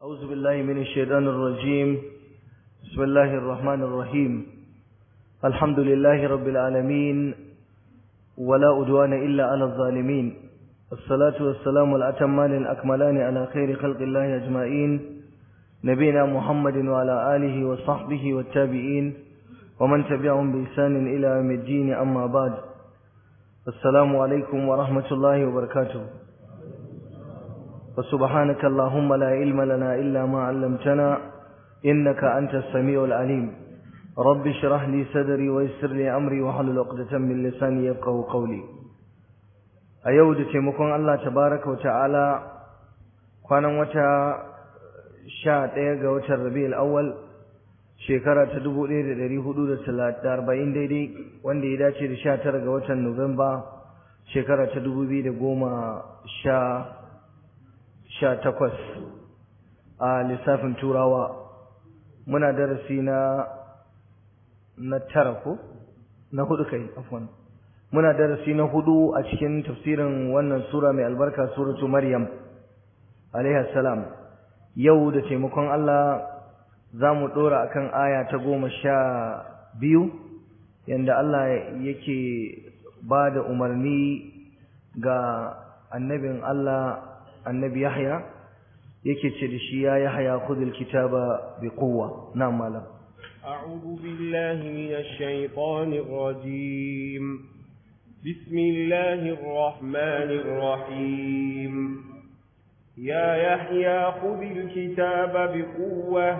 أعوذ بالله من الشيطان الرجيم بسم الله الرحمن الرحيم الحمد لله رب العالمين ولا أدوان إلا على الظالمين الصلاة والسلام الأتمان الأكملان على خير خلق الله أجمعين نبينا محمد وعلى آله وصحبه والتابعين ومن تبعهم بإحسان إلى يوم الدين أما بعد السلام عليكم ورحمة الله وبركاته فسبحانك اللهم لا علم لنا إلا ما علمتنا إنك أنت السميع العليم رب اشرح لي صدري ويسر لي أمري وحلل عقدة من لساني يفقه قولي أيود تيمكم الله تبارك وتعالى kwanan wata sha ɗaya ga watan rabi'ul awwal shekara ta dubu ɗaya da ɗari hudu da arba'in daidai wanda ya dace da sha tara ga watan nuwamba shekara ta dubu biyu da goma sha sha takwas a lissafin turawa muna darasi na na tara ko na hudu kai afwan muna darasi na hudu a cikin tafsirin wannan sura mai albarka suratu maryam alaihi salam yau da taimakon Allah za mu ɗora akan aya ta goma sha biyu yanda Allah yake ba da umarni ga annabin Allah annabi Yahya yake ce da shi ya Yahya khudhil kitaba bi quwwa na'am malam أعوذ بالله من الشيطان الرجيم بسم الله الرحمن الرحيم يا يحيى خذ الكتاب بقوة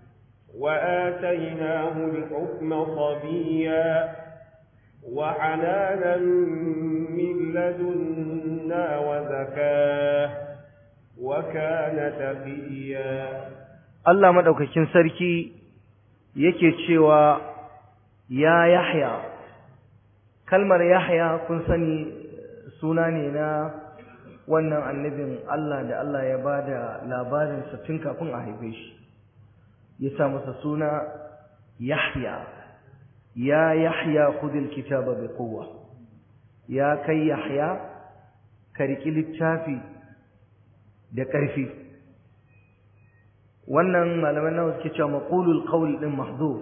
وآتيناه الحكم صبيا وحنانا من لدنا وزكاه وكان تقيا Allah madaukakin sarki yake cewa ya Yahya kalmar Yahya kun sani suna ne na wannan annabin Allah da Allah ya bada labarin sa tun kafin a haife shi ya sa masa suna Yahya ya Yahya khudil kitaba bi quwwa ya kai Yahya ka riki littafi da ƙarfi wannan malaman nawa suke cewa maqulul qawl din mahdhuf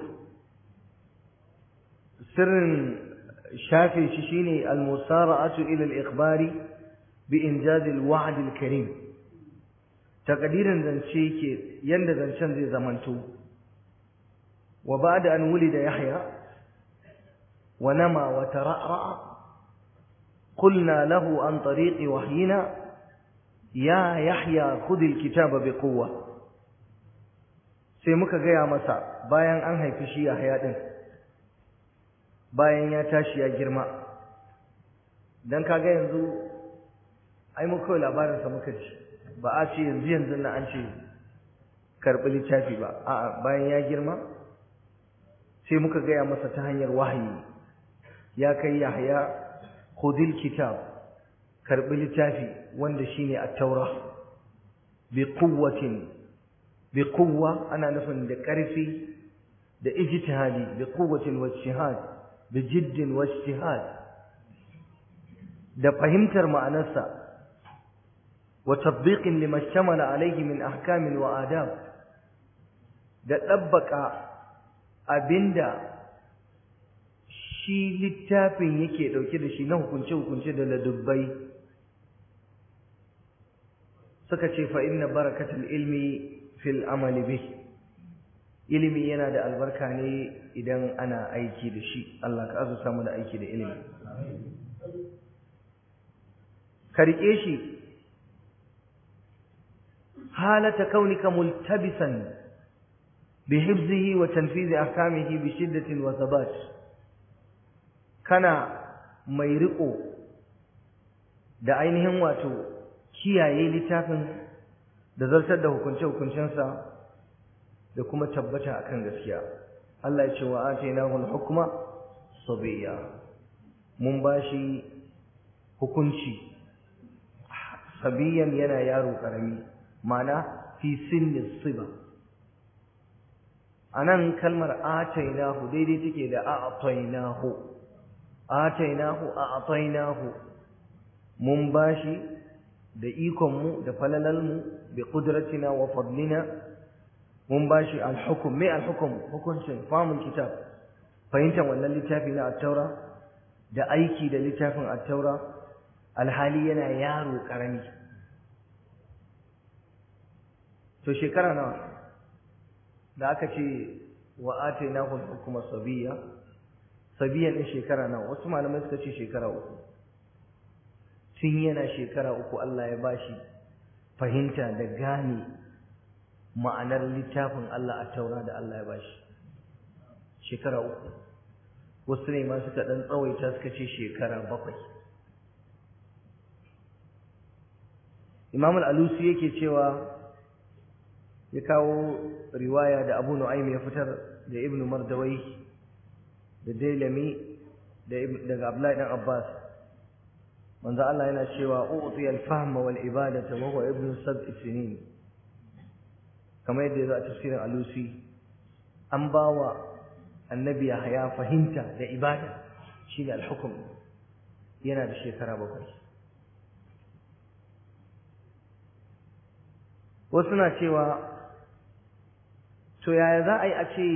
sirrin shafe shi shine al-musara'atu ila al-ikhbari bi injaz al-wa'd al-karim takdirin zance ke yanda zancen zai zamanto wa ba'da an wulida yahya wa nama wa tara'ra قلنا له عن طريق وحينا يا يحيى خذ الكتاب بقوة sai muka gaya masa bayan an haifi shi Yahya din bayan ya tashi ya girma dan kaga yanzu ai mu kawai labarin sa muka ci ba a ce yanzu yanzu na an ce karbi littafi ba a'a bayan ya girma sai muka gaya masa ta hanyar wahayi ya kai Yahya khudil kitab karbi littafi wanda shine at-taura bi quwwatin bi quwwa ana nufin da ƙarfi da ijtihadi bi quwwatin wa ijtihad bi jiddin wa ijtihad da fahimtar ma'anarsa wa tatbiqin lima shamala alayhi min ahkamin wa adab da dabbaka abinda shi littafin yake dauke da shi na hukunce-hukunce da ladubbai suka ce fa inna barakatul ilmi fil amali bih ilimi yana da albarka ne idan ana aiki da shi Allah ka azurta mu da aiki da ilimi ka rike shi halata kaunika multabisan bi hifzihi wa tanfizi ahkamihi bi shiddatin wa thabat kana mai riko da ainihin wato kiyaye littafin da zartar da hukunce-hukuncensa da kuma tabbata akan gaskiya Allah ya ce wa atainahu al-hukma sabiyya mun bashi hukunci sabiyan yana yaro karami mana fi sinni siba anan kalmar atainahu daidai take da a'tainahu atainahu a'tainahu mun bashi da ikonmu da falalalmu bi qudratina wa fadlina mun bashi al-hukm mai al-hukm hukuncin famul kitab fahimtar wannan littafi na at-taura da aiki da littafin at-taura alhali yana yaro karami to shekara nawa da aka ce wa atainahu hukuma sabiyya sabiyyan din shekara nawa wasu malamai suka ce shekara uku tun yana shekara uku Allah ya bashi fahimta da gane ma'anar littafin Allah a taura da Allah ya bashi shekara uku wasu ne ma suka dan tsawaita suka ce shekara bakwai Imam al-Alusi yake cewa ya kawo riwaya da Abu Nu'aym ya fitar da Ibn Mardawai da Dailami daga Abdullahi dan Abbas manzo Allah yana cewa u'ti al-fahma wal ibadata wa huwa ibnu sab'i sinin kamar yadda yazo a tafsirin Alusi an bawa annabi Yahya fahimta da ibada shine al-hukm yana da shekara bakwai wasu na cewa to yaya za a yi a ce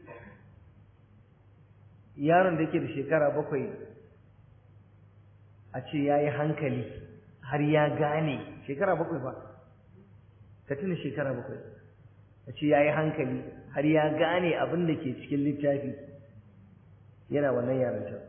yaron da yake da shekara bakwai a ce ya yi hankali har ya gane shekara bakwai ba ka tuna shekara bakwai a ce ya yi hankali har ya gane abin da ke cikin littafi yana wannan yarantar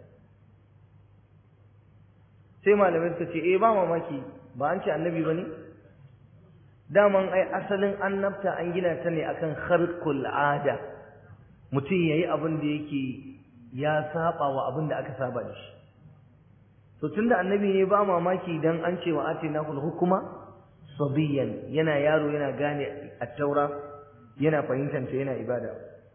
sai malamai suka ce eh ba mamaki ba an ce annabi ba ne daman ai asalin annabta an gina ta ne akan kharqul ada mutum yayi abin da yake ya saba wa abin da aka saba da shi to tunda annabi ne ba mamaki dan an ce wa atinahul hukuma sabiyan yana yaro yana gane at-taura yana fahimtanta yana ibada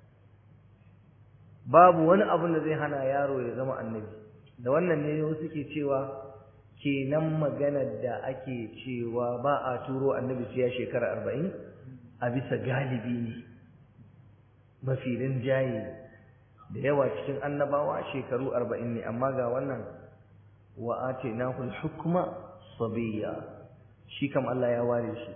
babu wani abin da zai hana yaro ya zama annabi da wannan ne wasu ke cewa kenan maganar da ake cewa ba a turo annabi sai ya shekara arba'in a bisa galibi ne mafi rinjaye da yawa cikin annabawa shekaru arba'in ne amma ga wannan wa atainahu al-hukma sabiyya shi kam Allah ya ware shi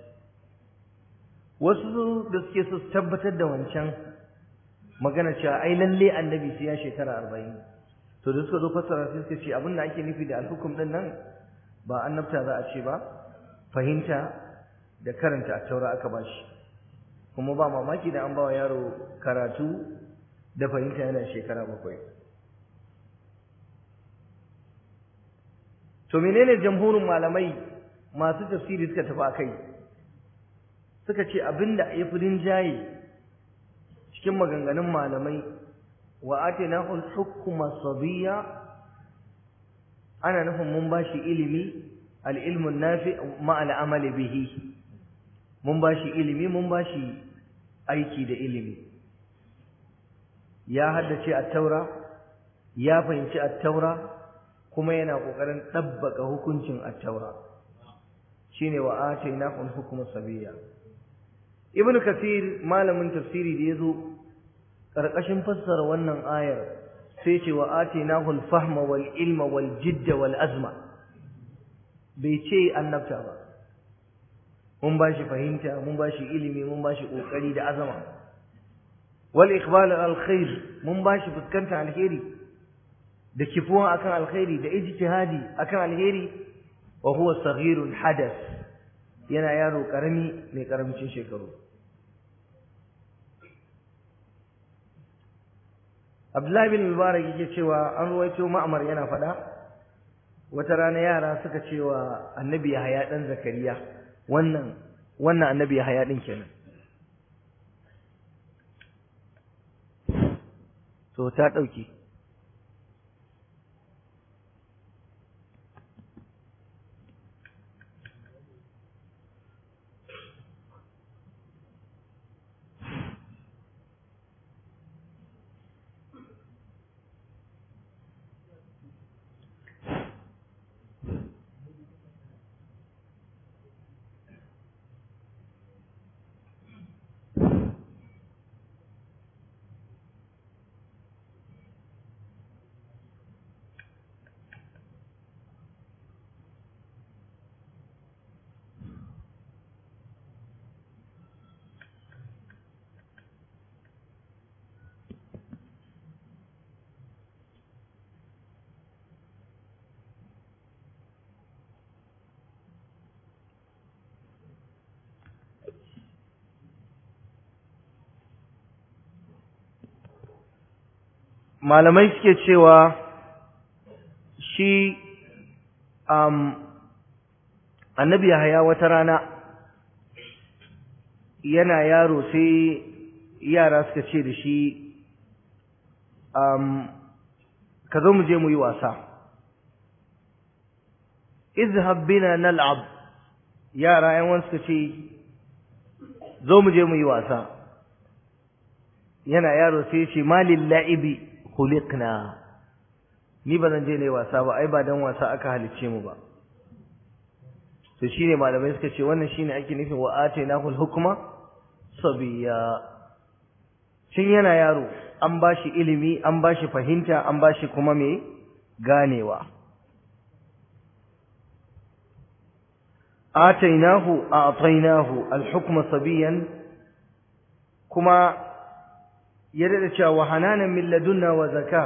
wasu da suke so su tabbatar da wancan magana cewa ai lalle annabi sai ya shekara arba'in to da suka zo fassara sai suka ce abin da ake nufi da alhukum din nan ba annabta za a ce ba fahimta da karanta a taura aka ba shi kuma ba mamaki da an ba wa yaro karatu da fahimta yana shekara bakwai to menene jamhurin malamai masu tafsiri suka tafi a kai suka ce abinda ya fi rinjaye cikin maganganun malamai wa atinahu al-hukma sabiyya ana nufin mun bashi ilimi al-ilmu nafi ma al-amal bihi mun bashi ilimi mun bashi aiki da ilimi ya haddace at-taura ya fahimci at-taura kuma yana kokarin dabbaka hukuncin at-taura shine wa atinahu al-hukma sabiyya ibn kathir malamin tafsiri da yazo karkashin fassara wannan ayar sai ce wa atinahu al-fahma wal ilma wal jidda wal azma bai ce annabta ba mun bashi fahimta mun bashi ilimi mun bashi kokari da azama wal iqbal al khair mun bashi fuskanta alheri da kifuwa akan alkhairi da ijtihadi akan alheri wa huwa saghirul hadath yana yaro karami mai karamcin shekaru Abdullahi bin Mubarak yake cewa an ruwaito Ma'mar yana faɗa wata rana yara suka cewa Annabi Yahaya dan Zakariya wannan wannan Annabi Yahaya din kenan to ta dauke malamai suke cewa shi um, annabi Yahaya wata rana yana yaro sai yara suka ce da shi um, ka zo mu je mu yi wasa izhab bina nal'ab yara yan wani suka ce zo mu je mu yi wasa yana yaro sai ce malil la'ibi khuliqna ni ba zan je ne wasa ba ai ba dan wasa aka halicce mu ba to shine malamai suka ce wannan shine ake nufin wa atainahul hukma sabiya tun yana yaro an bashi ilimi an bashi fahimta an bashi kuma me ganewa atainahu a'tainahu al-hukma sabiyan kuma yadda da cewa wa hananan min ladunna wa zaka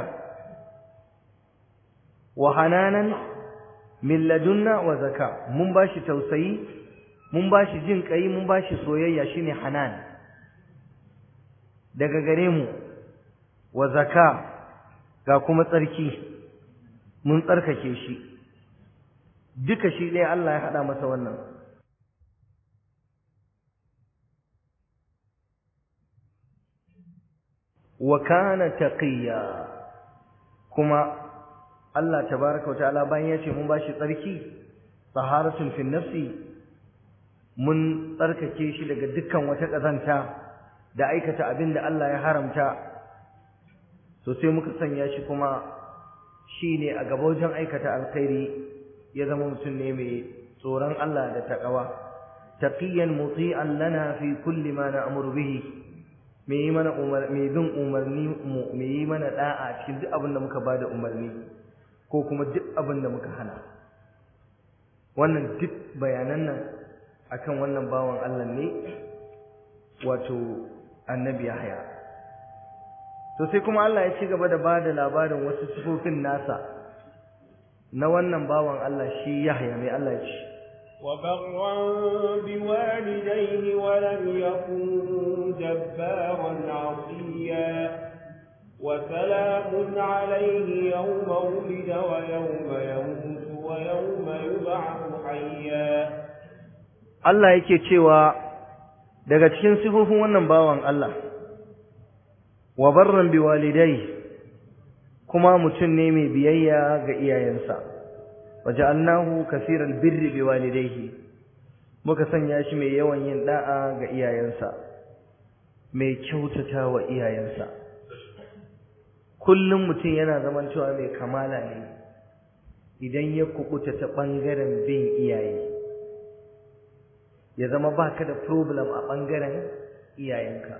wa hananan min ladunna wa zaka mun bashi tausayi mun bashi jin kai mun bashi soyayya shine hanan daga gare mu wa zaka ga kuma tsarki mun tsarkake shi duka shi ɗaya Allah ya haɗa masa wannan wa kana taqiya kuma Allah tabaraka wa ta'ala bayan ya ce mun bashi tsarki taharatun fi nafsi mun tsarkake shi daga dukkan wata kazanta da aikata abin da Allah ya haramta to sai muka sanya shi kuma shine a gaba wajen aikata alkhairi ya zama mutum ne mai tsoron Allah da taqwa taqiyan muti'an lana fi kulli ma na'muru bihi me yi mana umar me bin umarni mu me yi mana da'a cikin duk abin da muka bada umarni ko kuma duk abin da muka hana wannan duk bayanan nan akan wannan bawan Allah ne wato annabi Yahya to sai kuma Allah ya ci gaba da bada labarin wasu sifofin nasa na wannan bawan Allah shi Yahya mai Allah ya ce وبرا بوالديه ولم يكن جبارا عصيا وسلام عليه يوم ولد ويوم يموت ويوم يبعث حيا Allah yake cewa daga cikin sifofin wannan bawan Allah wa barran biwalidai kuma mutum ne mai biyayya ga iyayensa waja'alnahu kaseeral birri biwalidayhi muka sanya shi mai yawan yin da'a ga iyayensa mai kyautata wa iyayensa kullum mutum yana zaman cewa mai kamala ne idan ya kubuta ta bangaren bin iyaye ya zama baka da problem a bangaren iyayenka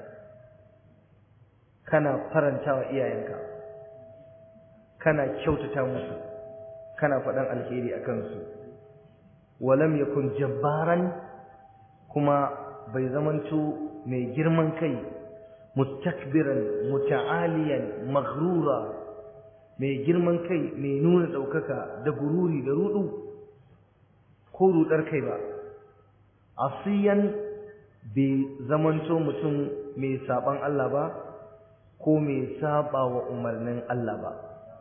kana faranta wa iyayenka kana kyautata musu kana faɗan alheri a kansu walam yakun jabbaran kuma bai zamanto mai girman kai mustakbiran muta'aliyan maghrura mai girman kai mai nuna ɗaukaka da gururi da rudu ko rudar kai ba asiyan bai zamanto mutum mai saban Allah ba ko mai saba wa umarnin Allah ba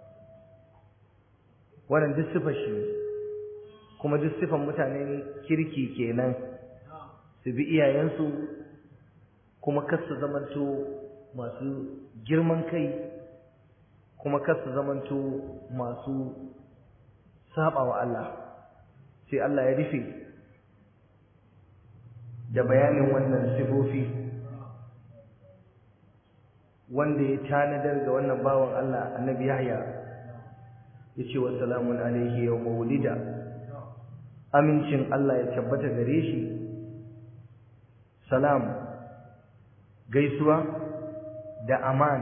wannan duk sifar shi kuma duk sifan mutanen kirki kenan su bi iyayensu kuma kar su zamanto masu girman kai kuma kar su zamanto masu saba wa Allah sai Allah ya rufe da bayanin wannan sifofi wanda ya tanadar ga wannan bawan Allah annabi Yahya yace wa salamun alaihi yawma wulida amincin Allah ya tabbata gare shi salam gaisuwa da aman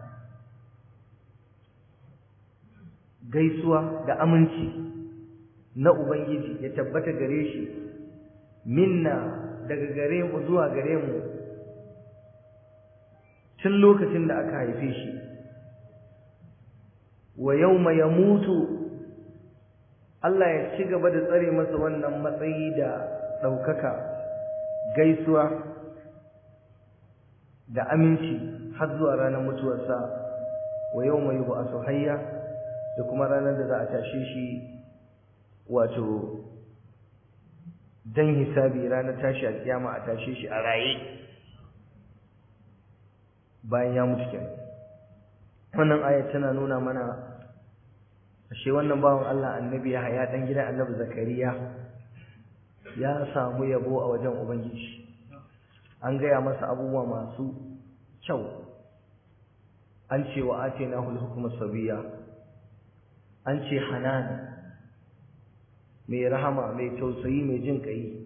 gaisuwa da aminci na ubangiji ya tabbata gare shi minna daga gare mu zuwa gare mu tun lokacin da aka haife shi wa yawma yamutu Allah ya ci gaba da tsare masa wannan matsayi da ɗaukaka gaisuwa da aminci har zuwa ranar mutuwarsa wa yawma yub'athu hayya da kuma ranar da za a tashe shi wato dan hisabi ranar tashi alkiyama a tashe shi a raye bayan ya mutu kenan wannan ayat tana nuna mana ashe wannan bawan Allah annabi ya haya dan gidan annabi zakariya ya samu yabo a wajen ubangiji an gaya masa abubuwa masu kyau an ce wa atainahu al-hukma sabiya an ce hanan mai rahama mai tausayi mai jin kai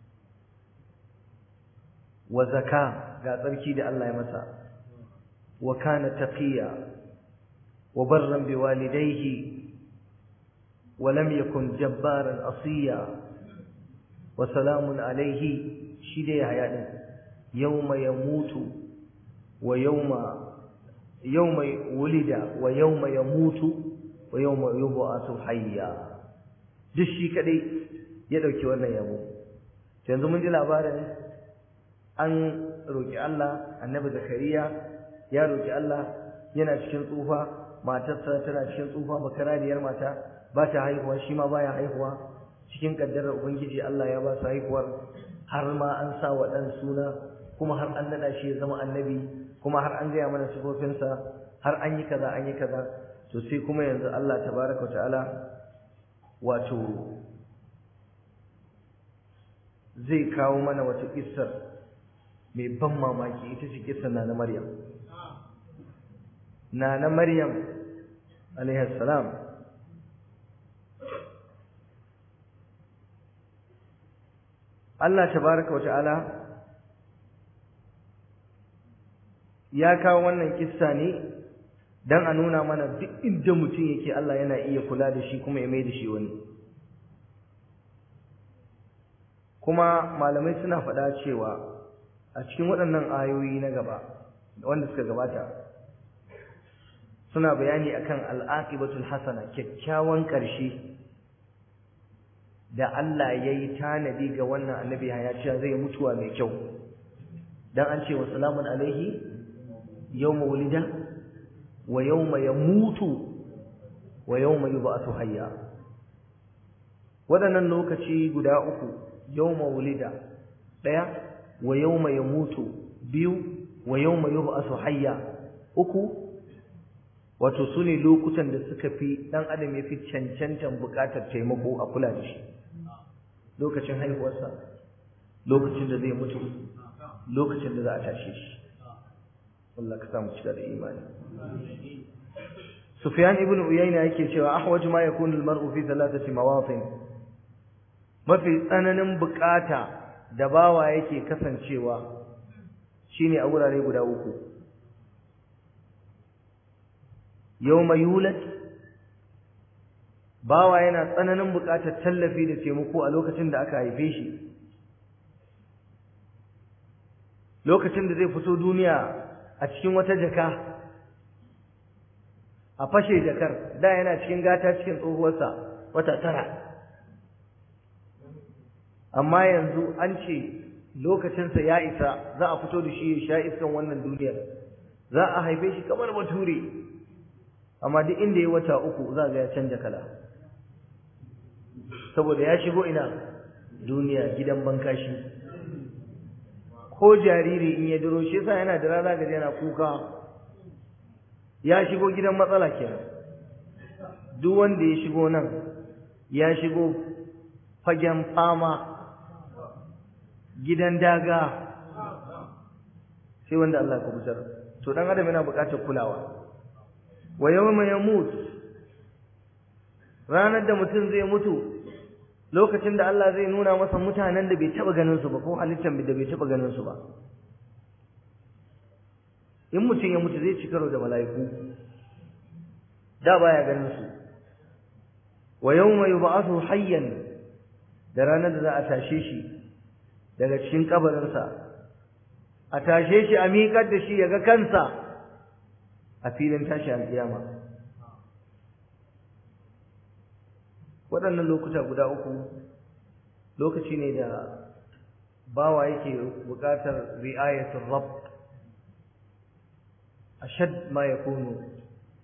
wa zaka ga tsarki da Allah ya masa wa kana taqiya wa barran biwalidayhi wa lam yakun jabbaran asiya wa salamun alayhi shi da ya haya din yawma yamutu wa yawma yawma wulida wa yawma yamutu wa yawma yub'athu hayya duk shi kadai ya dauki wannan yabo yanzu mun ji labarin an roki Allah annabi zakariya ya roki Allah yana cikin tsufa matarsa tana cikin tsufa bakarariyar mata ba ta haihuwa shi ma baya haihuwa cikin kaddarar ubangiji Allah ya ba su haihuwar har ma an sa wa dan suna kuma har an nada shi ya zama annabi kuma har an gaya mana sifofinsa har an yi kaza an yi kaza to sai kuma yanzu Allah tabaraka ta'ala wato zai kawo mana wata kissar mai ban mamaki ita ce kissar na na Maryam na na Maryam alaihi salam Allah tabaraka ta'ala ya kawo wannan kissa ne dan a nuna mana duk inda mutum yake Allah yana iya kula da shi kuma ya mai da shi wani kuma malamai suna faɗa cewa a cikin waɗannan ayoyi na gaba wanda suka gabata suna bayani akan al'aqibatul hasana kyakkyawan ƙarshe da Allah ya yi tanadi ga wannan annabi ya cewa zai mutuwa mai kyau dan an ce wa salamun alaihi yawma wulida wa yawma yamutu wa yawma yub'athu hayya wadannan lokaci guda uku yawma wulida daya wa yawma yamutu biyu wa yawma yub'athu hayya uku wato sune lokutan da suka fi dan adam yafi cancantan bukatar taimako a kula da shi lokacin haihuwarsa lokacin da zai mutu lokacin da za a tashe shi Allah ka samu cika da imani Sufyan ibn Uyayna yake cewa ahwaju ma yakunu al-mar'u fi thalathati mawatin mafi tsananin bukata da bawa yake kasancewa shine a wurare guda uku yawma yulad bawa yana tsananin bukatar tallafi da taimako a lokacin da aka haife shi lokacin da zai fito duniya a cikin wata jaka a fashe jakar da yana cikin gata cikin tsohuwarsa wata tara amma yanzu an ce lokacinsa ya isa za a fito da shi ya sha iskan wannan duniyar za a haife shi kamar bature amma duk inda ya wata uku za ga ya canja kala saboda ya shigo ina duniya gidan bankashi ko jariri in ya duro shi yasa yana da rana gaji yana kuka ya shigo gidan matsala kenan duk wanda ya shigo nan ya shigo fagen fama gidan daga sai wanda Allah ya kubutar to dan adam yana buƙatar kulawa wa yawma yamut ranar da mutum zai mutu lokacin da Allah zai nuna masa mutanen da bai taba ganin su ba ko halittar da bai taba ganin su ba in mutum ya mutu zai ci karo da mala'iku da baya ganin su wa yawma yub'athu hayyan da ranar da za a tashe shi daga cikin kabarinsa a tashe shi a miƙar da shi ya ga kansa a filin tashi alƙiyama waɗannan lokuta guda uku lokaci ne da bawa yake buƙatar ri'ayatul rabb ashad ma yakunu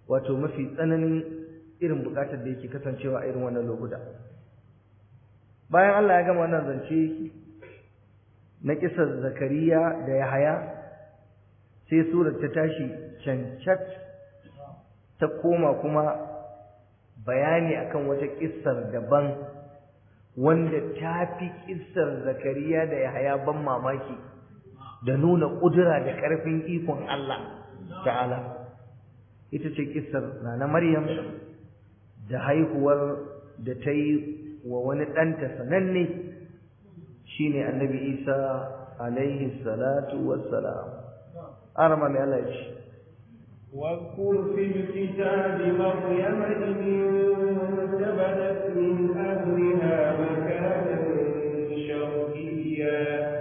wato mafi tsananin irin bukatar da yake kasancewa a irin wannan lokuta bayan Allah ya gama wannan zance na kisar zakariya da yahaya sai surar ta tashi cancat ta koma kuma bayani akan wata kissar daban wanda ta fi kissar zakariya da yahaya ban mamaki da nuna ƙudura da ƙarfin ikon Allah ta'ala ita ce kissar na maryam da haihuwar da ta yi wa wani ɗanta sananne shine annabi isa alaihi salatu wassalam arama mai Allah ya ce واذكر في الكتاب مريم إذ انتبذت من أهلها مكانا شرقيا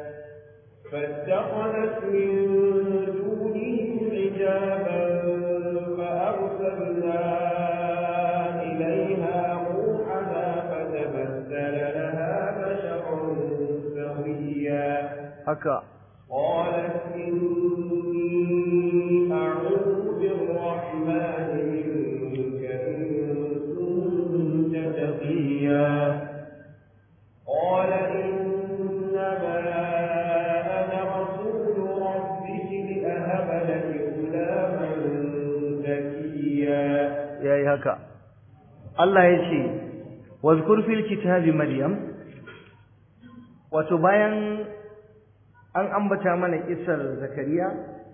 فاتخذت من دونهم حجابا فأرسلنا إليها روحنا فتمثل لها بشرا سويا haka قالت إني أعوذ بالرحمن منك إن كنت تقيا قال إنما أنا رسول ربك لأهب لك غلاما زكيا yayi haka Allah ya ce wazkur fil kitabi maryam wato bayan an ambata mana kisar zakariya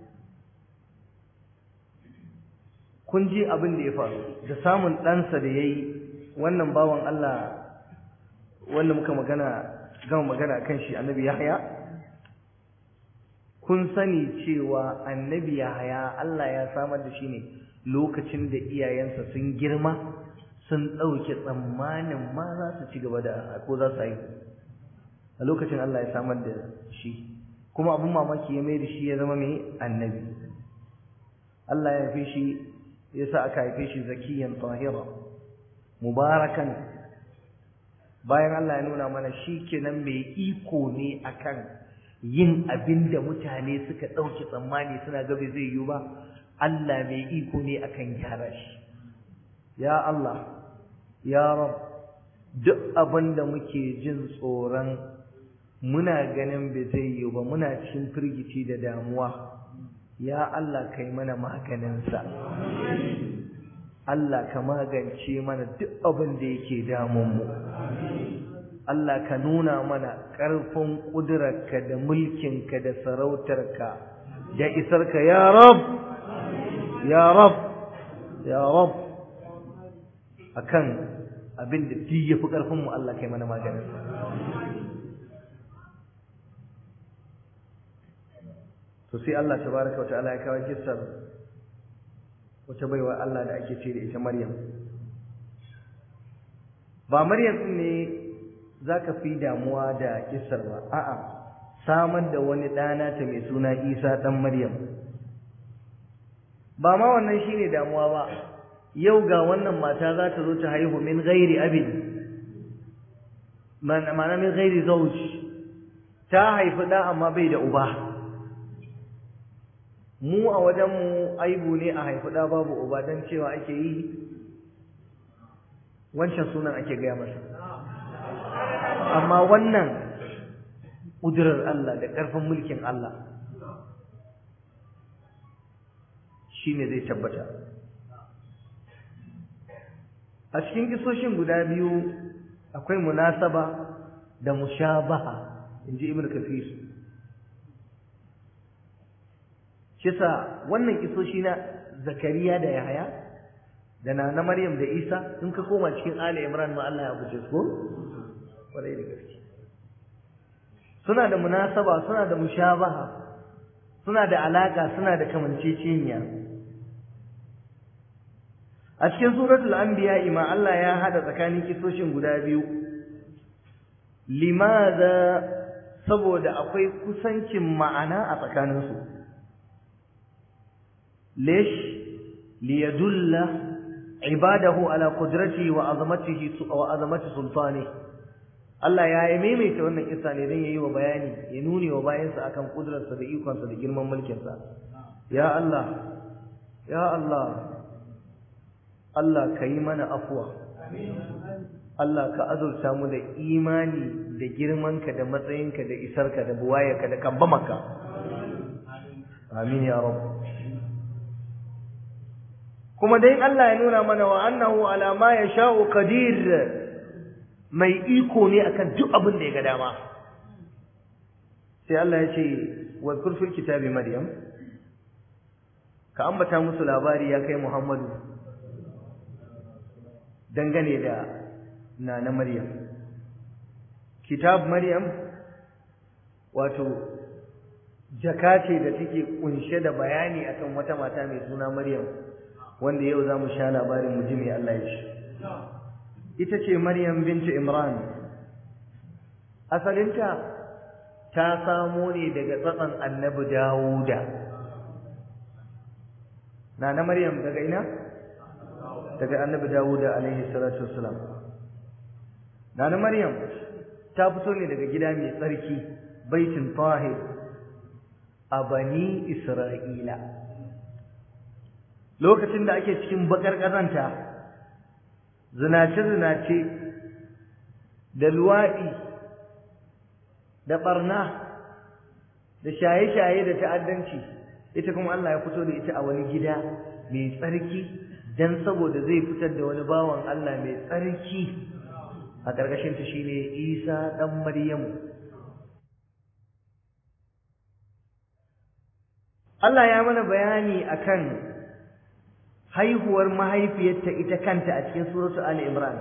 kun ji abin da ya faru da samun ɗansa da ya yi wannan bawan Allah wanda muka magana gama magana kan shi annabi Yahya kun sani cewa annabi Yahya Allah ya samar da shi ne lokacin da iyayensa sun girma sun ɗauke tsammanin ma za su ci gaba da ko za su haihu a lokacin Allah ya samar da shi kuma abin mamaki ya mai da shi ya zama mai annabi Allah ya haife shi ya sa aka haife shi zakiyan tahira mubarakan bayan Allah ya nuna mana shi kenan mai iko ne akan yin abin da mutane suka ɗauki tsammani suna gabe zai yiwu ba Allah mai iko ne akan gyara shi ya Allah ya rab duk abin da muke jin tsoron muna ganin bai zai yiwu ba muna cikin firgici da damuwa ya Allah kai mana maganinsa Allah ka magance mana duk abin da yake damunmu Allah ka nuna mana ƙarfin ƙudurarka da mulkinka da sarautarka da isarka ya rab ya rab ya rab akan abin da duk yafi ƙarfinmu Allah kai mana maganinsa to sai Allah tabaraka wataala ya kawo kissar wata baiwa Allah da ake ce da ita Maryam ba Maryam din ne zaka fi damuwa da kissar ba a'a samar da wani ɗana ta mai suna Isa dan Maryam ba ma wannan shine damuwa ba yau ga wannan mata za ta zo ta haihu min ghairi abin ma'ana min ghairi zawj ta haifi da amma bai da uba mu a wajenmu aibu ne a haifi ɗa babu uba don cewa ake yi wancan sunan ake gaya masa amma wannan ƙudurar Allah da ƙarfin mulkin Allah shi ne zai tabbata a cikin kisoshin guda biyu akwai munasaba da mushabaha in ji ibn kafir kisa wannan kisoshi na zakariya da yahaya da na na maryam da isa in ka koma cikin ali imran ma Allah ya buce su ko kwarai da gaske suna da munasaba suna da mushabaha suna da alaka suna da kamanceceniya a cikin suratul anbiya ma Allah ya hada tsakanin kisoshin guda biyu limaza saboda akwai kusancin ma'ana a tsakaninsu ليش ليدل عباده على قدرته وعظمته وعظمه سلطانه Allah ya yi maimaita wannan kissa ne don yayi wa bayani ya nuni wa bayansa akan kudurarsa da ikonsa da girman mulkinsa ya Allah ya Allah Allah ka yi mana afuwa Allah ka azurta mu da imani da girmanka da matsayinka da isarka da buwayarka da kambamaka amin ya rabu kuma dai Allah ya nuna mana wa annahu ala ma yasha'u qadir mai iko ne akan duk abin da ya ga dama sai Allah ya ce wa fil kitabi maryam ka ambata musu labari ya kai Muhammadu dangane da nana Maryam kitab Maryam wato jaka ce da take kunshe da bayani akan wata mata mai suna Maryam wanda yau zamu sha labarin mu ji me Allah ya ce ita ce Maryam binti Imran asalinta ta samo ne daga tsatsan Annabi Dawuda nana Maryam daga ina daga Annabi Dawuda alaihi salatu wassalam nana Maryam ta fito ne daga gida mai tsarki baitin tahir a bani Isra'ila lokacin da ake cikin bakar kazanta zinace-zinace da luwaɗi da ɓarna da shaye-shaye da ta'addanci ita kuma Allah ya fito da ita a wani gida mai tsarki don saboda zai fitar da wani bawan Allah mai tsarki a ƙarƙashinta shi ne isa ɗan maryamu Allah ya mana bayani akan haihuwar mahaifiyarta ita kanta a cikin suratu Ali Imran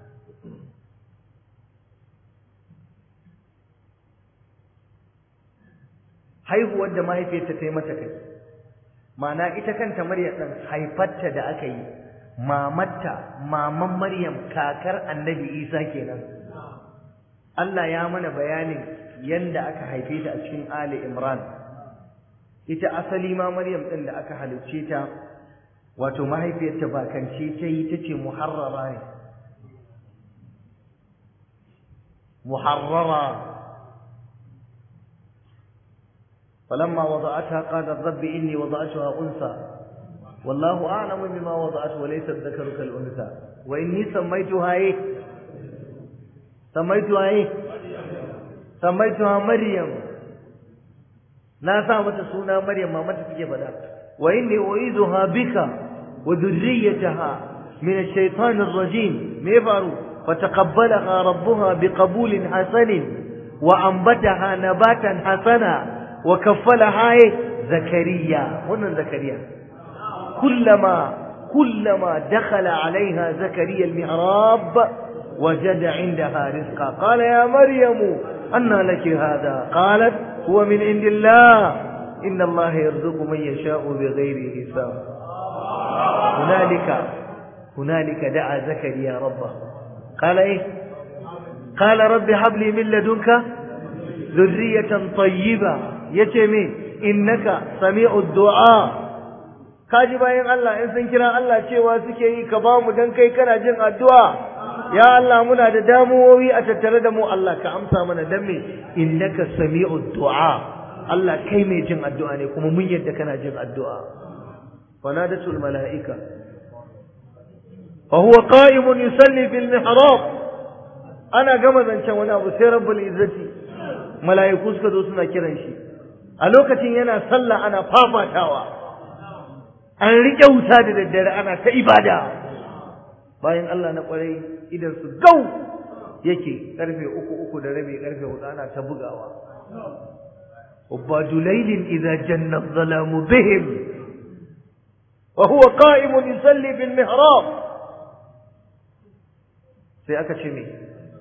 haihuwar da mahaifiyarta ta yi mata kai ma'ana ita kanta Maryam ɗin haifarta da aka yi mamatta maman Maryam kakar annabi Isa kenan Allah ya mana bayanin yanda aka haife ta a cikin Ali Imran ita asali ma Maryam ɗin da aka halicce ta wato mahaifiyarta bakance ta yi ta ce muharrara ne muharrara فلما وضعتها قالت رب إني وضعتها أنثى والله أعلم بما وضعت وليس الذكر كالأنثى وإني سميتها إيه سميتها إيه سميتها مريم ناسا متى سونا مريم ما متى تجي بدا وإني أعيذها بك وذريتها من الشيطان الرجيم ميفارو فتقبلها ربها بقبول حسن وأنبتها نباتا حسنا وكفلها زكريا هنا زكريا كلما كلما دخل عليها زكريا المحراب وجد عندها رزقا قال يا مريم أنى لك هذا قالت هو من عند الله إن الله يرزق من يشاء بغير حساب هنالك هنالك دعا زكريا ربه قال ايه قال رب هب لي من لدنك ذرية طيبة يتمي إنك سميع الدعاء kaji bayan Allah in sun kira Allah cewa suke yi ka ba mu dan kai kana jin addu'a ya Allah muna da damuwoyi a tattare da mu Allah ka amsa mana dan me innaka sami'ud du'a Allah kai mai jin addu'a ne kuma mun yadda kana jin addu'a fanadatul mala'ika wa huwa qa'imun yusalli fil mihrab ana gama zancen wani abu sai rabbul izzati mala'iku suka zo suna kiran shi a lokacin yana sallah ana fafatawa an riƙe wuta da daddare ana ta ibada bayan Allah na ƙwarai idan su gau yake karfe uku uku da rabi karfe hudu ana ta bugawa ubadu laylin idza janna dhalamu bihim wa huwa qa'imun yusalli bil mihrab sai aka ce me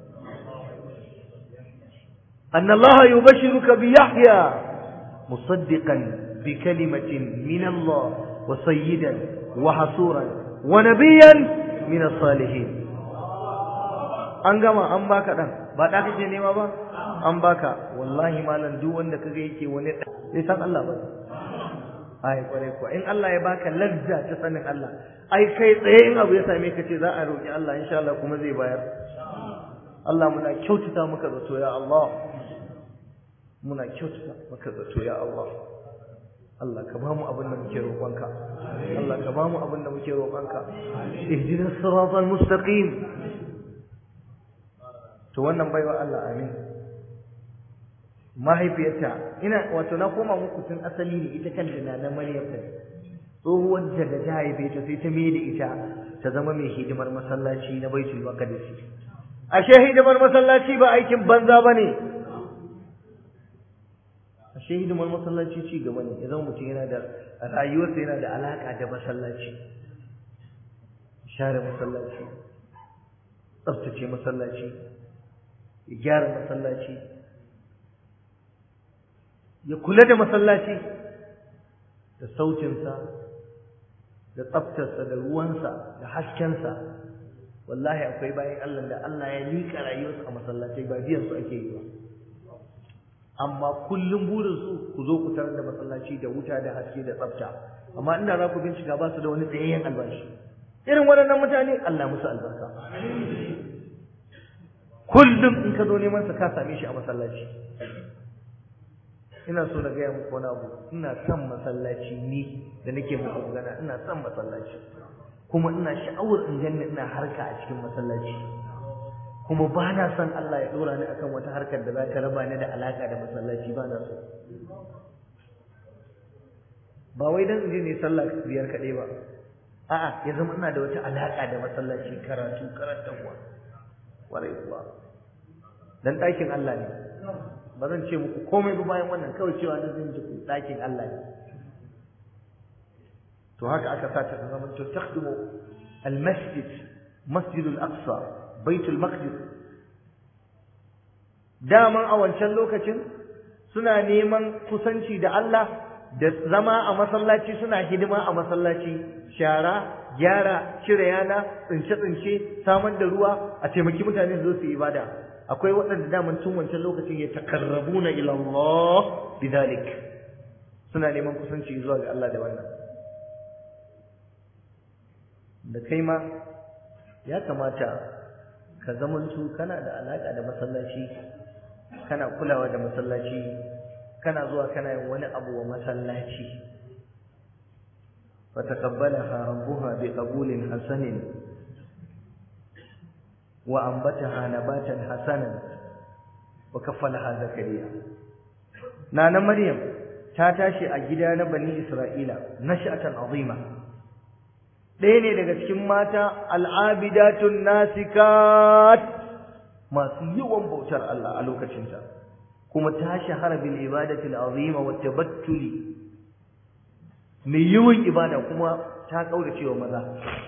أن الله يبشرك بيحيى مصدقا بكلمة من الله وسيدا وحصورا ونبيا من الصالحين an gama an baka dan ba da kake nema ba an baka wallahi malam duk wanda kaga yake wani sai san Allah ba ai kware ko in Allah ya baka lazza ta sanin Allah ai kai tsaye in abu ya same ka ce za a roki Allah insha Allah kuma zai bayar Allah muna kyautata maka zato ya Allah muna kyautata maka zato ya Allah Allah ka ba mu abin da muke roƙonka Allah ka ba mu abin da muke roƙonka ihdinas siratal mustaqim to wannan baiwa Allah amin mahaifiyarta ina wato na koma muku tun asali ne ita kanta na na Maryam ta tsohuwar da da ta haife ta sai ta mai da ita ta zama mai hidimar masallaci na Baitul Maqdis ashe hidimar masallaci ba aikin banza bane ashe hidimar masallaci ci gaba ne idan mutum yana da rayuwarsa yana da alaka da masallaci share masallaci tsaftace masallaci ya gyara masallaci ya kula da masallaci da sautinsa da tsaftarsa da ruwansa da haskensa wallahi akwai bayan Allah da Allah ya liƙa rayuwarsu a masallatai ba biyan su ake yi ba amma kullum burinsu ku zo ku tarar da masallaci da wuta da haske da tsafta amma inda za ku bincika ba su da wani tsayayyen albashi irin waɗannan mutane Allah musu albarka kullum in ka zo neman sa ka same shi a masallaci ina so na gaya muku wani abu ina son masallaci ni da nake muku magana ina son masallaci kuma ina sha'awar in ganni ina harka a cikin masallaci kuma ba na son Allah ya dora ni akan wata harkar da za ta raba ni da alaka da masallaci ba na so ba wai dan in je ne sallah biyar kaɗai ba a'a ya zama ina da wata alaka da masallaci karatu karantarwa warai kuwa dan ɗakin Allah ne ba zan ce muku komai ba bayan wannan kawai cewa na zan ji ɗakin Allah ne to haka aka sa ta zama to takhdumu al-masjid masjid al-aqsa baitul maqdis daman a wancan lokacin suna neman kusanci da Allah da zama a masallaci suna hidima a masallaci shara gyara cire yana tsince-tsince samar da ruwa a taimaki mutane su zo su yi ibada akwai waɗanda daman tun wancan lokacin ya takarrabuna ila Allah bidalik suna neman kusanci zuwa ga Allah da wannan da kai ma ya kamata ka zamanto kana da alaka da masallaci kana kulawa da masallaci kana zuwa kana yin wani abu wa masallaci fataqabbalaha rabbuha biqabulin hasanin wa ambataha nabatan hasanan wa kaffalaha zakariya nana maryam ta tashi a gida na bani isra'ila nash'atan azima ɗaya ne daga cikin mata al'abidatun nasikat masu yawan bautar Allah a lokacinta kuma ta shahara bil ibadatil azima wa tabattuli mai yawan ibada kuma ta kaurace wa maza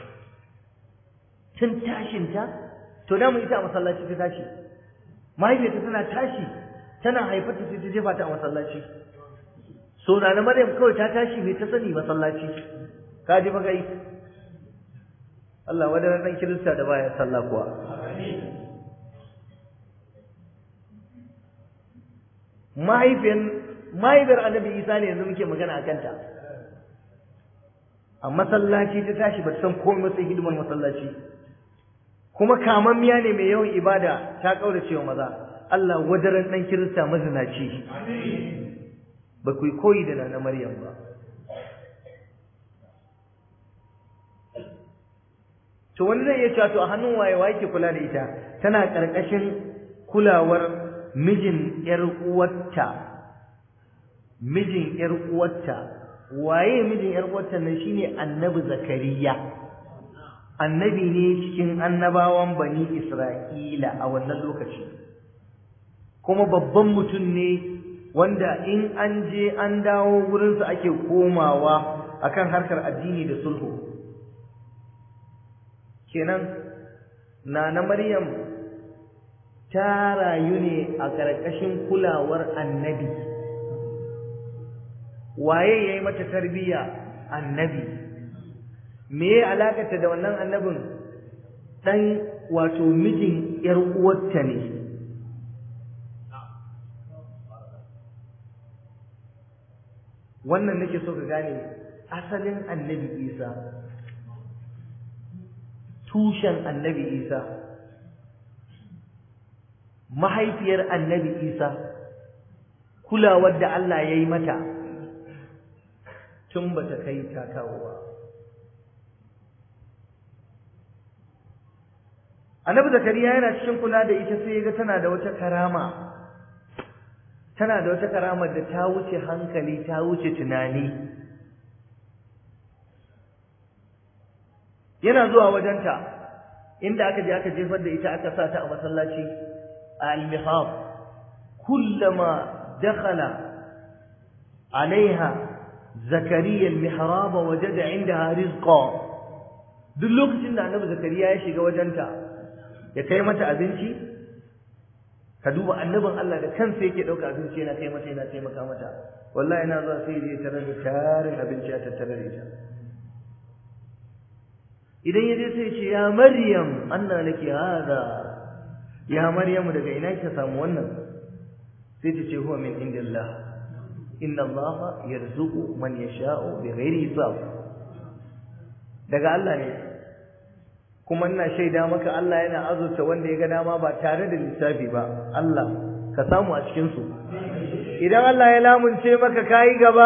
tun tashinta to da mu ita a masallaci ta tashi mahaifiyarta tana tashi tana haifarta sai ta jefa ta a masallaci so na na maryam kawai ta tashi mai ta sani masallaci ka ji magai Allah wadannan dan kirista da baya sallah kuwa mahaifiyar mahaifiyar annabi isa ne yanzu muke magana a kanta a masallaci ta tashi ba ta san komai sai hidimar masallaci kuma kamammiya ne mai yawan ibada ta kaurace wa maza Allah wadaran dan kirista mazinaci ba ku koyi da nana Maryam ba to wani zai iya cewa to a hannun waye waye ke kula da ita tana karkashin kulawar mijin yar uwarta mijin yar uwarta waye mijin yar uwarta nan shine annabi zakariya annabi ne cikin annabawan bani isra'ila a wannan lokaci kuma babban mutum ne wanda in an je an dawo wurinsa ake komawa akan harkar addini da sulhu kenan nana maryam ta rayu ne a ƙarƙashin kulawar annabi waye ya yi mata tarbiyya annabi me ya alakata da wannan annabin ɗan wato mijin ‘yar uwarta ne wannan nake so ka gane asalin annabi isa tushen annabi isa mahaifiyar annabi isa kulawar da Allah ya yi mata tun ba ta kai ta kawo ba annabi zakariya yana cikin kula da ita sai ga tana da wata karama tana da wata karama da ta wuce hankali ta wuce tunani yana zuwa wajenta inda aka je aka jefar da ita aka sa ta a masallaci a al-mihab kullama dakhala alaiha zakariya al-mihrab wajada indaha rizqa duk lokacin da annabi zakariya ya shiga wajenta ya kai mata abinci ka duba annabin Allah da kansa yake dauka abinci yana kai mata yana taimaka mata wallahi ina zuwa sai je tarar da tarin abinci a tattare da ita idan ya je sai ce ya maryam anna laki hada ya maryam daga ina kika samu wannan sai ta ce huwa min indillah inna allaha yarzuqu man yasha'u bighairi hisab daga Allah ne kuma ina shaida maka Allah yana azurta wanda ya ga dama ba tare da lissafi ba Allah ka samu a cikin su idan Allah ya lamunce maka kai gaba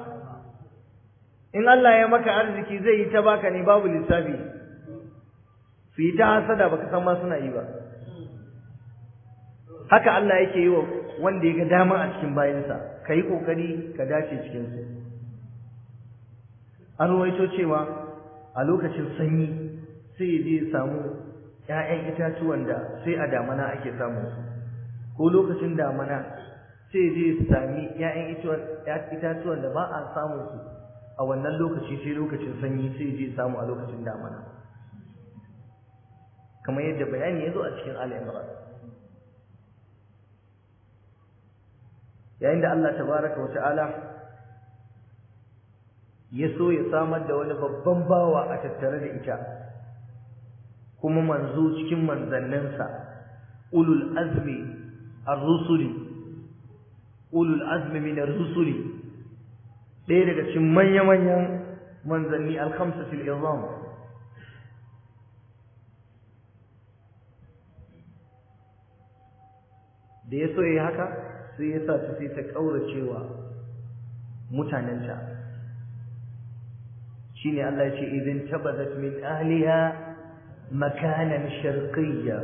in Allah ya maka arziki zai yi ta baka ne babu lissafi su yi ta hasada baka san ma suna yi ba haka Allah yake yi wa wanda ya ga dama a cikin bayansa ka yi ƙoƙari ka dace cikinsu an ruwaito cewa a lokacin sanyi sai ya je ya samu ‘ya'yan itatuwan da sai a damana ake samun su ko lokacin damana sai ya je ya sami ‘ya'yan itatuwan da ba a samun su a wannan lokaci sai lokacin sanyi sai ya je ya samu a lokacin damana kamar yadda bayani ya zo a cikin al'imran yayin da Allah tabaraka wa ta'ala ya so ya samar da wani babban bawa a tattare da ita kuma manzo cikin manzanninsa ulul azmi ar-rusuli ulul azmi min ar-rusuli ɗaya daga cikin manya-manyan manzanni al-khamsatul izam da ya so ya haka sai ya sa ta sai ta ƙauracewa mutanenta shine Allah ya ce idin tabadat min ahliha makanan sharqiyya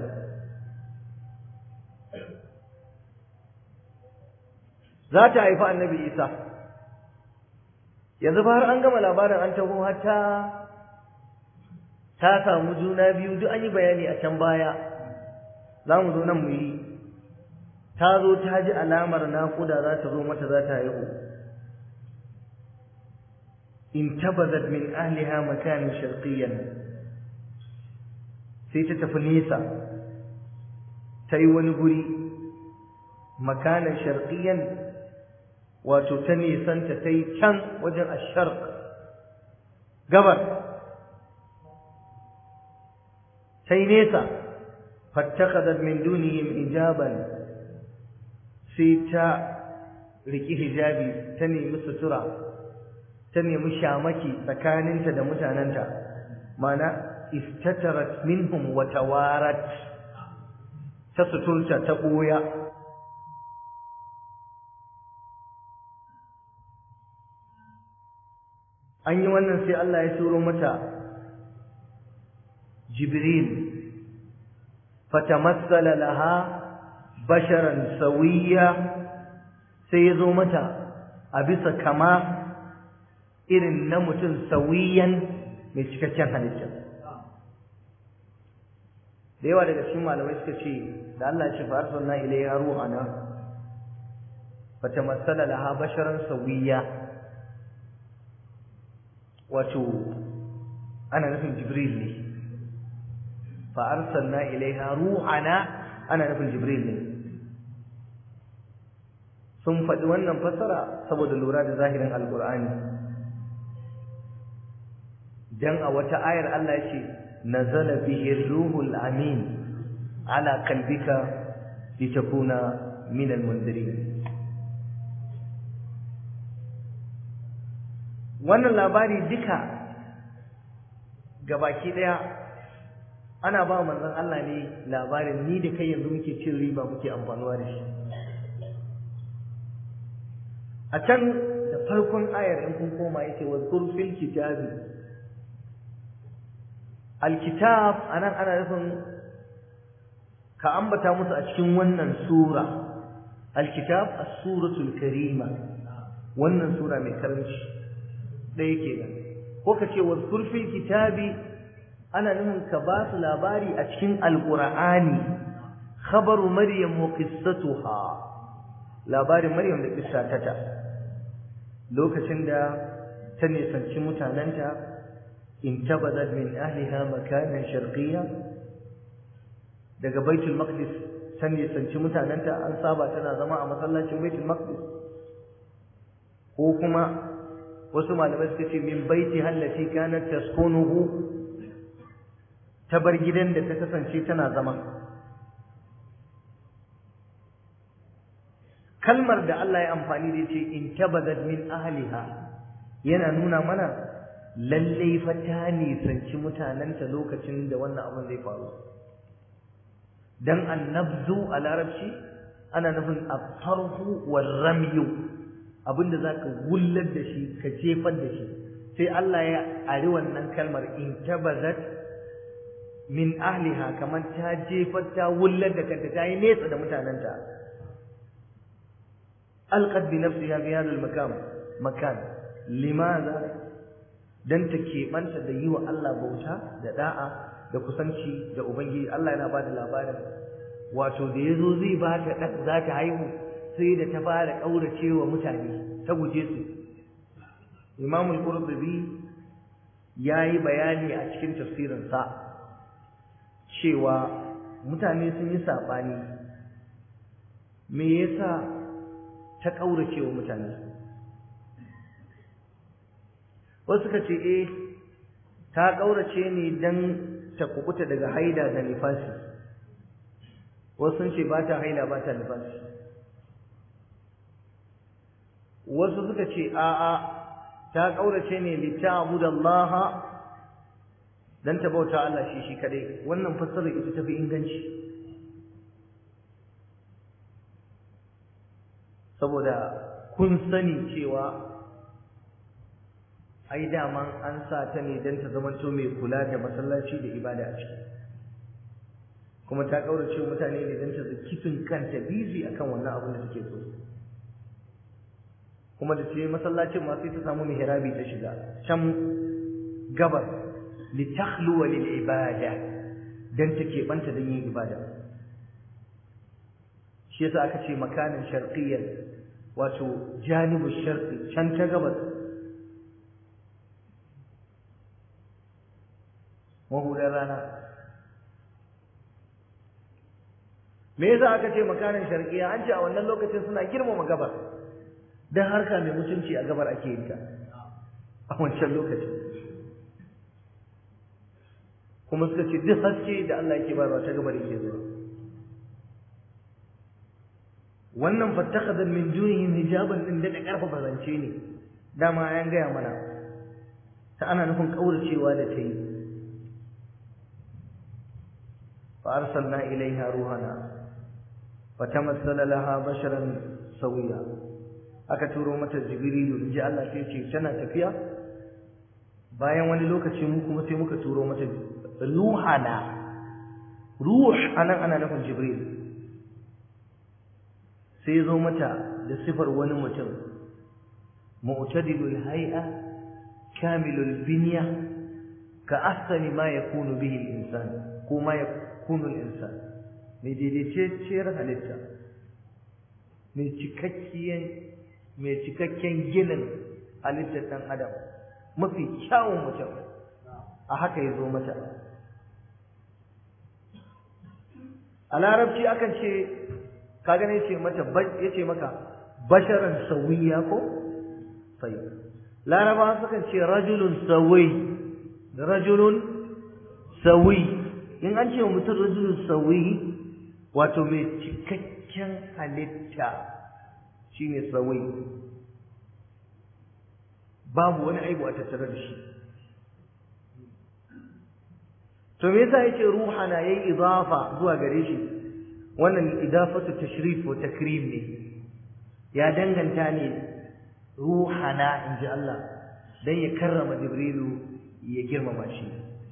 za ta haifi annabi Isa yanzu fa har an gama labarin an taho hatta ta samu juna biyu duk an yi bayani a can baya za mu zo nan mu yi ta zo ta ji alamar naƙuda za ta zo mata za ta haihu in tabazat min ahliha makanin sharqiyyan sai ta tafi nesa ta yi wani guri makanin sharqiyyan wato ta nisanta ta yi can wajen asharq gabar ta yi nesa fattakadat min dunihim ijaban sai ta riki hijabi ta nemi sutura ta nemi shamaki tsakaninta da mutanenta mana istatarat minhum wa tawarat ta suturta ta ɓoya an yi wannan sai Allah ya turo mata jibril fatamassala laha basharan sawiya sai ya zo mata a bisa kama irin na mutum sawiyan mai cikakken halitta da yawa daga cikin malamai suka ce da Allah ya ce fa arsalna ilayha ruhana fatamassala laha basharan sawiya wato ana nufin jibril ne fa arsalna ilayha ruhana ana nufin jibril ne sun faɗi wannan fassara saboda lura da zahirin alkur'ani dan a wata ayar Allah ya ce nazala bihi ruhul amin ala qalbika litakuna min almundirin wannan labari duka gabaki daya ana ba manzon Allah ne labarin ni da kai yanzu muke cin riba muke amfanuwa da shi a can da farkon ayar in kun koma yace wa fil kitabi alkitab anan ana nufin ka ambata musu a cikin wannan sura alkitab as-suratul karima wannan sura mai karanci ɗaya kenan ko ka ce wa fil kitabi ana nufin ka ba su labari a cikin alqur'ani khabaru maryam wa qissatuha labarin maryam da kissa ta lokacin da ta nisanci mutanenta in tabadat min ahliha makanan sharqiyya daga baitul maqdis ta nisanci mutanenta an saba tana zama a masallacin baitul maqdis ko kuma wasu malamai suka ce min baiti hallati kanat taskunuhu ta bar gidan da ta kasance tana zama kalmar da Allah ya amfani da ce in tabadat min ahliha yana nuna mana lalle fa ta nisanci mutanenta lokacin da wannan abin zai faru dan annabzu a larabci ana nufin at-tarhu war-ramyu abinda zaka gullar da shi ka jefar da shi sai Allah ya ari wannan kalmar in tabadat min ahliha kamar ta jefar ta wullar da kanta ta yi nesa da mutanenta alqad bi nafsiha fi hadha al-makan makan limadha dan ta keɓanta da yi wa Allah bauta da da'a da kusanci da ubangiji Allah yana bada labarin wato da yazo zai ba ta dan za ta haihu sai da ta fara kauracewa mutane ta guje su Imam al-Qurtubi yayi bayani a cikin tafsirin sa cewa mutane sun yi sabani me yasa ta kauracewa mutane wasu suka ce eh ta kaurace ne dan ta kubuta daga haida da nifasi wasu sun ce ba ta haila ba ta nifasi wasu suka ce a'a ta kaurace ne lita'budallaha dan ta bauta Allah shi shi kadai wannan fassarar ita tafi inganci saboda kun sani cewa ai daman an sa ta ne don ta zamanto mai kula da masallaci da ibada a ciki kuma ta kaurace mutane ne don ta kifin kanta bizi akan wannan abin da take so kuma da ce masallacin ma sai ta samu mihrabi ta shiga can gabar li takhluwa lil ibada dan ta keɓanta don yin ibada shi yasa aka ce makanin sharqiyyan wato janibu sharqi can ta gabas mahudar rana me yasa aka ce makanin sharqiya an ce a wannan lokacin suna girmama gabar dan harka mai mutunci a gabar ake yin ta a wancan lokacin kuma suka ce duk haske da Allah yake bayarwa ta gabar yake zuwa wannan fattakhadha min dunihim hijaban din da karfafa zance ne dama an gaya mana ta ana nufin kauracewa da ta yi فأرسلنا إليها روحنا فتمثل لها بشرا سويا aka turo mata jibrilu in ji Allah sai ce tana tafiya bayan wani lokaci mu kuma sai muka turo mata ruhana ruh anan ana nufin jibril sai zo mata da sifar wani mutum mu'tadilul hay'a kamilul binya ka ahsani ma yakunu bihi al-insan ko ma yakunul insan mai daidaitacciyar halitta mai cikakken mai cikakken ginin halittar ɗan adam mafi kyawun mutum a haka ya zo mata a larabci akan ce ka gane ce mata ya ce maka basharan sauyiya ko sai laraba sukan ce rajulun sawi rajulun sawi in an ce mutum rajulun sawi wato mai cikakken halitta shine sawi babu wani aibu a tattare da shi to me yasa yace ruhana yayi idafa zuwa gare shi wannan idafatu tashrif wa takrim ne ya danganta ne ruhana inji Allah dan ya karrama jibrilu ya girmama shi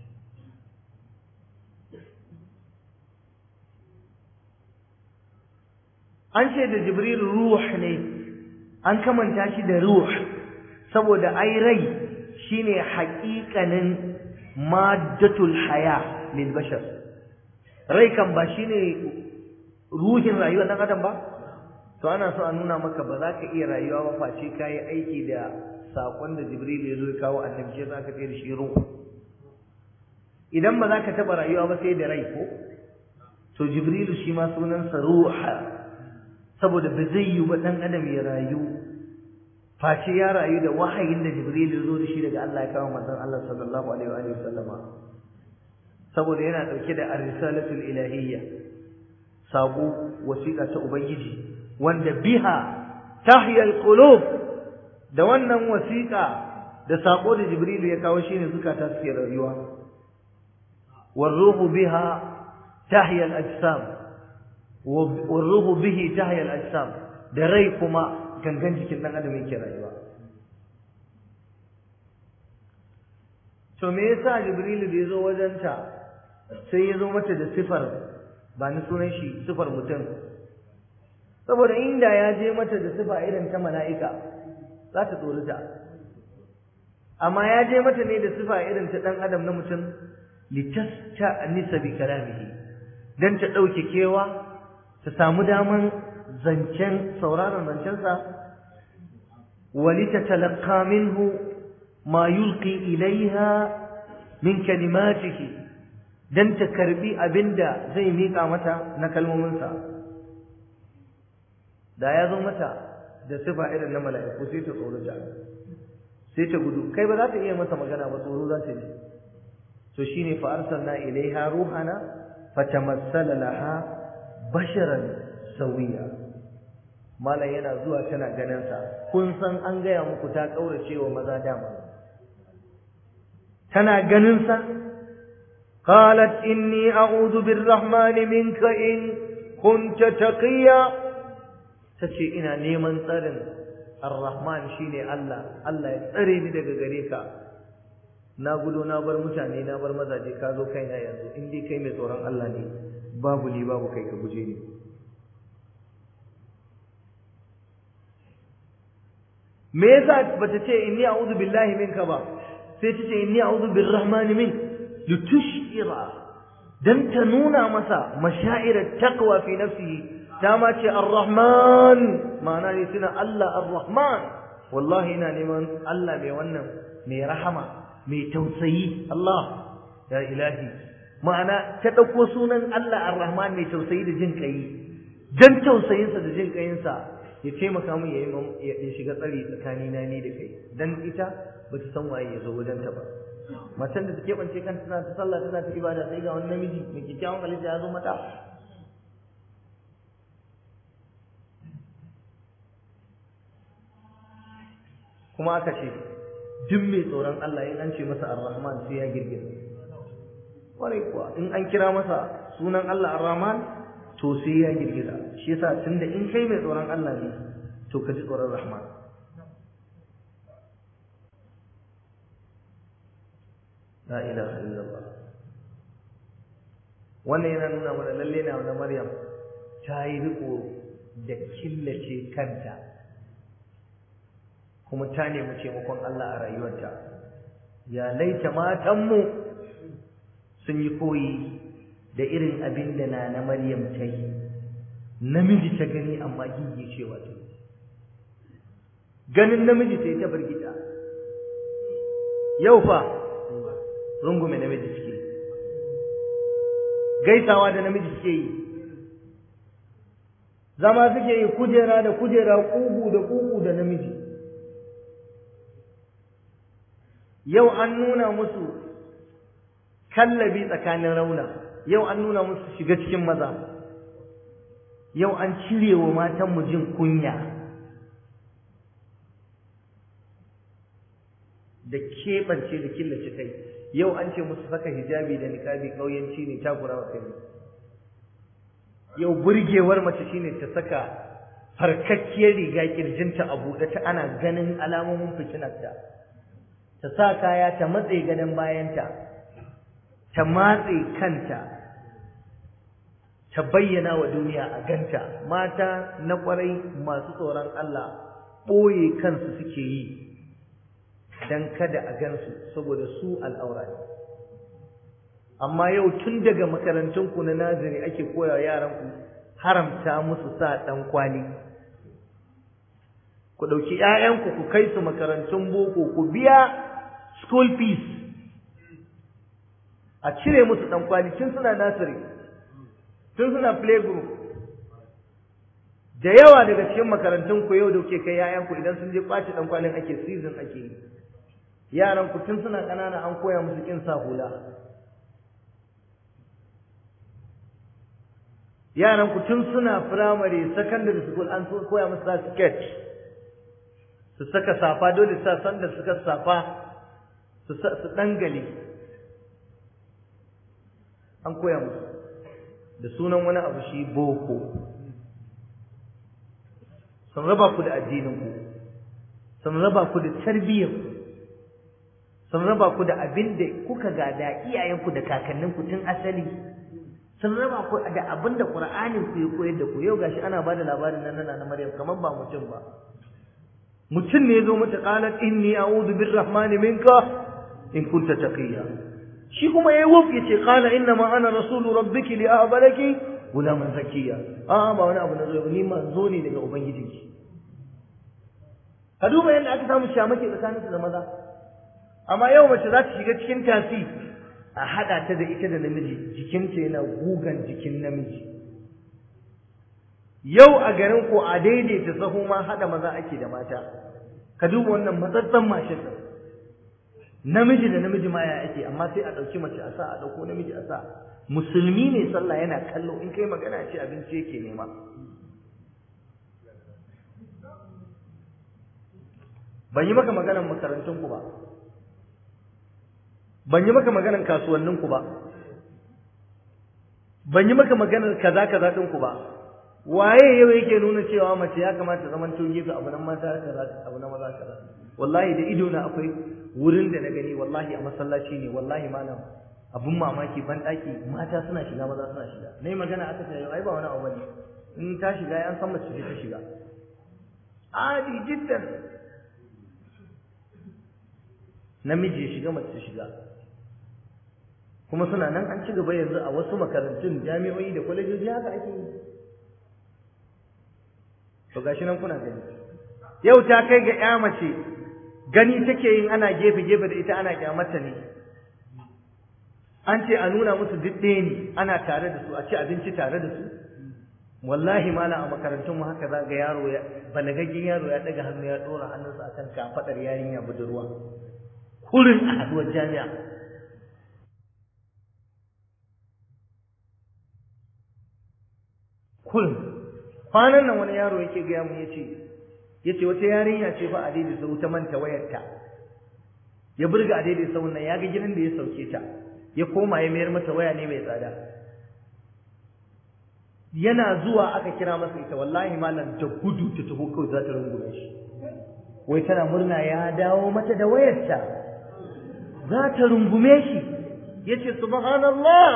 an ce da jibril ruh ne an kamanta shi da ruh saboda ai rai shine haƙiƙanin maddatul haya lil bashar rai kan ba shine ruhin rayuwar dan adam ba to ana so a nuna maka ba za ka iya rayuwa ba face ka yi aiki da saƙon da jibril ya zo ya kawo annabi shi za ka da shi ruh idan ba za ka taɓa rayuwa ba sai da rai ko to jibrilu shi ma sunansa ruha saboda ba zai yi wa ɗan adam ya rayu face ya rayu da wahayin da jibril ya zo da shi daga Allah ya kawo manzon Allah sallallahu alaihi wa sallama saboda yana dauke da ar-risalatul ilahiyya sabo wasiƙa ta ubangiji wanda biha tahya al-qulub da wannan wasiƙa da sako da jibril ya kawo shine zukata suke rayuwa والروح بها تحيا الأجسام والروح به تحيا الأجسام da rai kuma gangan jikin ɗan adam yake rayuwa to me yasa jibrilu da ya zo wajenta sai ya zo mata da sifar ba ni sunan shi sifar mutum saboda inda ya je mata da sifa irin ta mala'ika za ta tsorita amma ya je mata ne da sifa irin ta ɗan adam na mutum litasta'nisa bi kalamihi dan ta ɗauke kewa ta samu daman zancen sauraron zancensa ولتتلقى منه ما يلقي إليها من كلماته dan ta karbi abinda zai mika mata na kalmominsa da ya zo mata da sifa irin na mala'iku sai ta tsoro ta sai ta gudu kai ba za ta iya masa magana ba tsoro za ta yi to shine fa arsalna ilaiha ruhana fatamassala laha basharan sawiya malam yana zuwa tana ganin sa kun san an gaya muku ta kaurace wa maza dama tana ganin sa qalat inni a'udhu birrahmani minka in kunta taqiya tace ina neman tsarin arrahman shine Allah Allah ya tsare ni daga gare ka na gudo na bar mutane na bar mazaje ka zo kaina yanzu in dai kai mai tsoron Allah ne babu ni babu kai ka guje ni me yasa bata ce inni a'udhu billahi minka ba sai ta ce inni a'udhu birrahmani min litushira dan ta nuna masa mashairat taqwa fi nafsihi ta ma ce arrahman ma'ana ne suna Allah arrahman wallahi ina neman Allah mai wannan mai rahama mai tausayi Allah ya ilahi ma'ana ta ɗauko sunan Allah ar-Rahman mai tausayi da jin kai dan tausayinsa da jin kayinsa ya taimaka min ya ya shiga tsari tsakani na ni da kai dan ita bata san waye ya zo wajen ta ba matan da take bance kanta tana ta sallah tana ta ibada sai ga wani namiji mai kikkiawan halitta ya zo mata kuma aka ce duk mai tsoron Allah in an ce masa ar-Rahman sai ya girgiza kwarai kuwa in an kira masa sunan Allah ar-Rahman to sai ya girgiza shi yasa tunda in kai mai tsoron Allah ne to ka ji tsoron Rahman la ilaha illallah wannan yana nuna mana lalle na na Maryam ta yi riko da killace kanta kuma ta nemi taimakon Allah a rayuwarta ya laita matanmu sun yi koyi da irin abin da na na Maryam ta yi namiji ta gani amma gigi cewa ta ganin namiji sai ta bargita yau fa rungume namiji suke gaisawa da namiji suke yi zama suke yi kujera da kujera kugu da kugu da namiji yau an nuna musu kallabi tsakanin rauna yau an nuna musu shiga cikin maza yau an cire wa matanmu jin kunya da keɓance da killace kai yau an ce musu saka hijabi da niƙabi ƙauyenci ne takura wa kai yau burgewar mace shine ta saka farkakkiyar riga kirjinta a buɗe ta ana ganin alamomin fitinarta ta sa kaya ta matse gadon bayanta ta matse kanta ta bayyana wa duniya a ganta mata na ƙwarai masu tsoron Allah ɓoye kansu suke yi don kada a gansu saboda su al'aura ne amma yau tun daga makarantunku na naziri ake koya yaranku haramta musu sa ɗan kwali ku ɗauki ‘ya'yanku ku kai su makarantun boko ku biya school fees a cire musu ɗan kwali tun suna nasiri tun suna playgroup da yawa daga cikin makarantun ku yau da kuke kai ‘ya'yanku idan sun je ɓaci ɗan kwalin ake season ake yi yaran ku tun suna ƙanana an koya musu ƙin sa hula yaran ku tun suna primary secondary school an koya musu sa sketch su saka safa dole sa sanda suka safa su su dangale an koya musu da sunan wani abu shi boko sun raba ku da addinin ku sun raba ku da tarbiyyar ku sun raba ku da abin da kuka gada iyayenku da kakanninku tun asali sun raba ku da abin da Qur'anin ku ya koyar da ku yau gashi ana bada labarin nan na Maryam kamar ba mutum ba mutum ne zo mata qalat inni a'udhu birrahmani minka in kunta taqiya shi kuma yayi wuf yace qala inna ma ana rasulu rabbiki li ahbalaki gulaman zakiya a ba wani abu na zo ni manzo ne daga ubangijinki ka duba yadda aka samu shamake tsakaninsu da maza amma yau mace za ta shiga cikin tasi a haɗa ta da ita da namiji jikinta yana gugan jikin namiji yau a garin ko a daidaita sahu ma haɗa maza ake da mata ka duba wannan matsatsan mashin ɗin namiji da namiji ma ya ake amma sai a ɗauki mace a sa a ɗauko namiji a sa musulmi ne sallah yana kallo in kai magana ce abinci yake nema ban yi maka maganar makarantunku ba ban yi maka maganar kasuwanninku ba ban yi maka maganar kaza kaza ɗinku ba waye yau yake nuna cewa mace ya kamata zaman to gefe abu nan mata kaza abu nan maza kaza wallahi da ido na akwai wurin da na gani wallahi a masallaci ne wallahi malam abun mamaki ban daki mata suna shiga maza suna shiga nayi magana aka ce ai ba wani abu bane in ta shiga an san mace ta shiga adi jiddan namiji ya shiga mace ta shiga kuma suna nan an ci gaba yanzu a wasu makarantun jami'o'i da kwalejoji haka ake yi to gashi nan kuna gani yau ta kai ga ya mace gani take yin ana gefe gefe da ita ana kyamarta ne an ce a nuna musu duk ɗaya ne ana tare da su a ci abinci tare da su wallahi mala a makarantun mu haka za ga yaro ya balagaggen yaro ya daga hannu ya dora hannunsa akan kafadar yarinya budurwa kurin a haduwar jami'a kurin kwanan nan wani yaro yake gaya mu yace yace wata yarinya ce fa a daidai sau ta manta wayarta ya burga a daidai sau nan ya ga gidan da ya sauke ta ya koma ya mayar mata waya ne mai tsada yana zuwa aka kira masa ita wallahi malam da gudu ta taho kawai za ta rungume shi wai tana murna ya dawo mata da wayarta za ta rungume shi yace subhanallah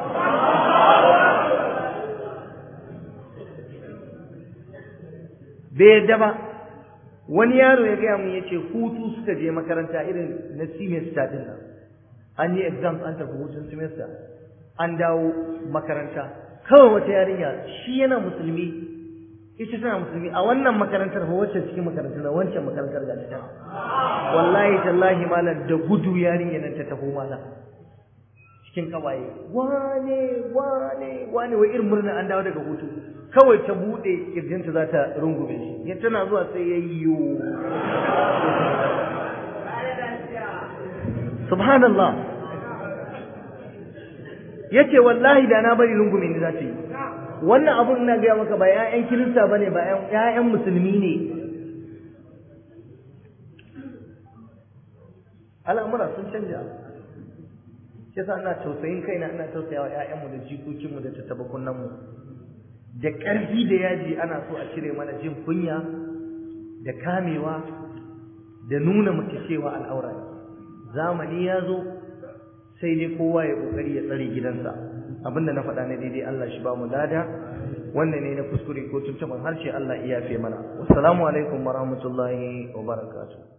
bai yadda ba wani yaro ya gaya mun yace hutu suka je makaranta irin na semester din nan an yi exams an tafi hutun semester an dawo makaranta kawai wata yarinya shi yana musulmi ita tana musulmi a wannan makarantar ba wacce cikin makarantar wancan makarantar ga ta wallahi tallahi malam da gudu yarinya nan ta taho mana cikin kawaye wane wane wane wai irin murna an dawo daga hutu kawai ta bude kirjinta za ta rungume shi ya tana zuwa sai ya yiwu subhanallah yace wallahi da na bari rungume ni za ta yi wannan abun ina gaya maka ba ƴaƴan kirista bane ba ƴaƴan musulmi ne al'amura sun canja yasa ina tausayin kaina ina tausayawa ƴaƴanmu da jikokinmu da tattabakunan mu da ƙarfi da yaji ana so a cire mana jin kunya da kamewa da nuna mace cewa al'aura ne zamani ya zo sai dai kowa ya kokari ya tsare gidansa abinda na faɗa na daidai Allah shi ba mu lada wannan ne na kuskure ko tuntuban harshe Allah iya yafe mana wassalamu alaikum warahmatullahi wabarakatuh